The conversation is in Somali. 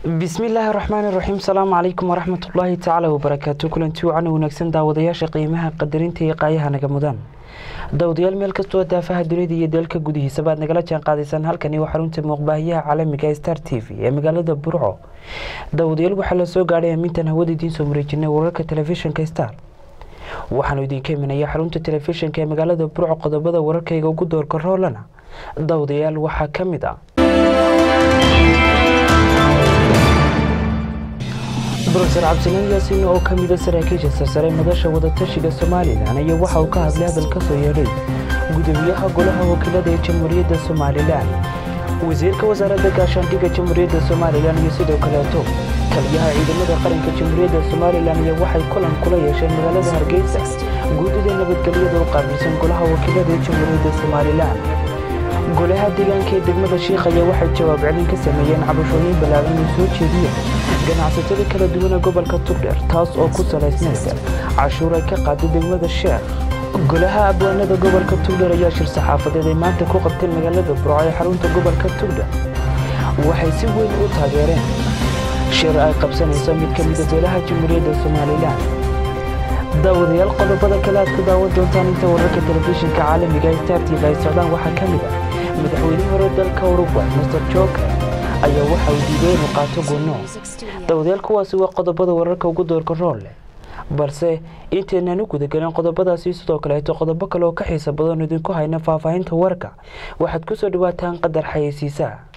bismillaahi raxmaani raxiim salaamu calaykum waraxmatullaahi tacaala wabarakaatu kulanti wacan wanaagsan daawadayaasha qiimaha qadarinta iyo qaayaha naga mudan daawadayaal meel kastoo daafaha dunida iyo dalka gudihiisa baad nagala jaan qaadaysaan halkani waa xarunta muuqbaahiyaha caalamiga star t v ee magaalada burco daawadayaal waxaa la soo gaadhay amintan hawada idiin soo wareejinay wararka telefishinka star waxaanu idinka imanaya xarunta telefishinka ee magaalada burco qodobada wararkayga ugu doorka roolana daawadayaal waxaa ka mid ah brofeor cabdisalaan yaasiin oo ka mida saraakiisha sarsare madasha wadatashiga somalilan ayaa waxa uu ka hadlay hadal ka soo yeedhay gudoomiyaha golaha wakiilada ee jamhuuriyadda somalilan wasiirka wasaaradda gaashaandhigga jamhuuriyadda somalilan iyo sidoo kaleeto taliyaha ciidamada qaranka jamhuuriyadda somalilan iyo waxay kulan kula yeesheen magaalada hargeysa guudida nabadgelyada u qaabilsan golaha wakiilada ee jamhuuriyadda somalilan golaha deegaanka ee degmada shiikh ayaa waxay jawaab celin ka sameeyeen cabashooyin ballaaran oo soo jeediyeen ganacsatada kala duwana gobolka tugdheer taas oo ku salaysnayd cashuur ay ka qaaday degmada sheekh golaha abwaanada gobolka tugdheer ayaa shir saxaafadeed ay maanta ku qabteen magaalada burco ee xarunta gobolka tugdheer waxay si weyn u taageereen shir ay qabsanayso mid ka mida beelaha jamhuuriyadda somalilan daawadayaal qodobada kale aad ku daawan doontaan inta wararka telefishinka caalamiga ee star tv ay socdaan waxaa ka mid ah madaxweyne hore dalka urugway master joker ayaa waxa uu diiday inuu qaato gunno daawadayaal kuwaasi waa qodobada wararka ugu doorka rool leh balse intaynan u gudagelin qodobadaasi sidoo kaleeto qodobo kale oo ka xiisa badan idinku hayna faahfaahinta warka waxaad ku soo dhawaataan qadar xayeysiisaa